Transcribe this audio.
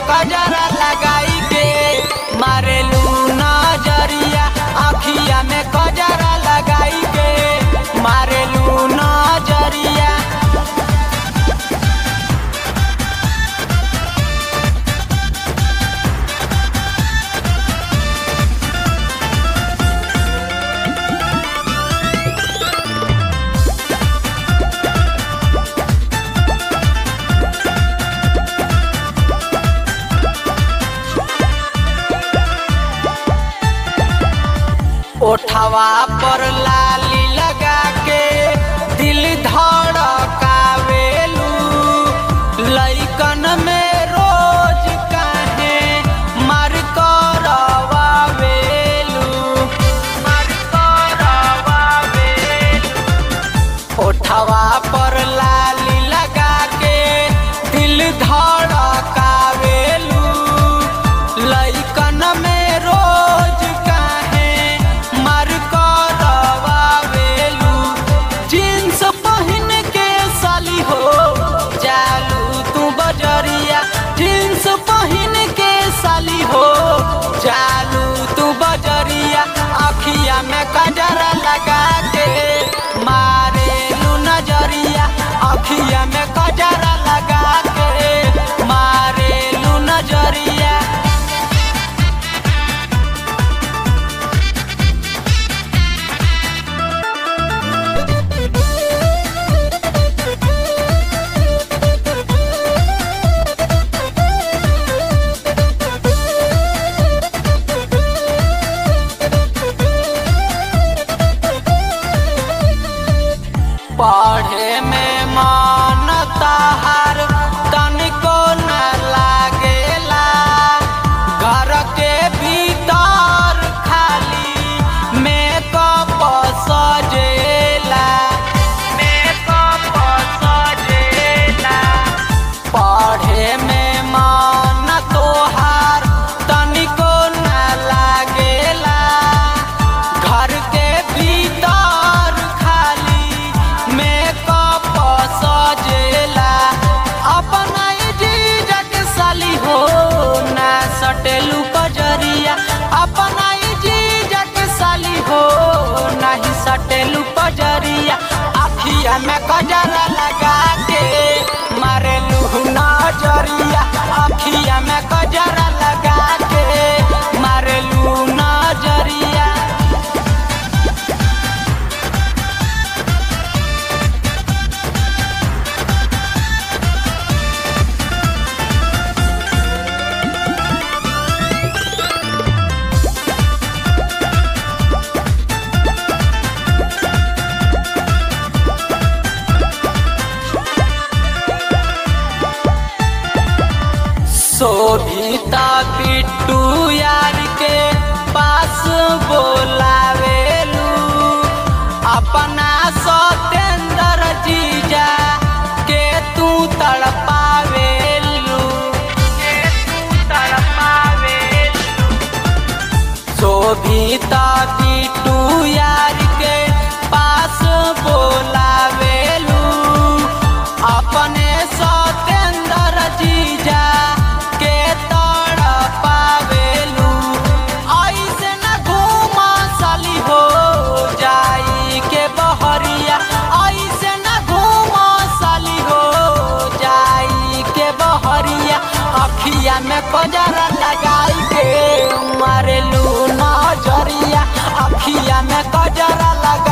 कजरा लगाई के मारेलू नजरिया अखिया में कजरा लगाई के मारेलू नजरिया ओठवा पर लाली लगा के दिल धड़कावेलू लइकन में रोज काहे मार करवावेलू मार करवावेलू ओठवा पर लाली लगा के दिल धड़कावेलू लइकन में रोज काहे मर करवावेलू जींस पहिन के साली हो जालू तू बजरिया जींस पहिन के साली हो जालू तू बजरिया अखिया में कजरा लगा के मारेलू नजरिया अखिया में कजरा लगा के मारेलू नजरिया पढ़े में मन ताहार तनिको न लागेला घर के भीतर खाली मेकअप सजेला मेकअप सजेला पढ़े में मन तोहार तनिको न लागेला घर के भीतर खाली मेकअप सजेला अपना जीजा के साली हो ना सटेलू कजरिया अपना जीजा के साली हो नहीं सटेलू कजरिया अखिया में कजरा लगा के मारेलू नजरिया अखिया में कजरा लगा के मारेलू नजरिया शोभिता पिट्टू यार के पास बोलावेलू अपना सतेंद्र जीजा के तू तड़पावेलू के तू तड़पावेलू शोभिता पिट्टू यार के पास बोलावेलू अपने सतेंद्र जीजा के तड़पावेलू ऐसे न घूमा साली हो जाई के बहरिया ऐसे न घूमा साली हो जाई के बहरिया अखिया में कजरा लगाई के मारेलू नजरिया अखिया में कजरा लगा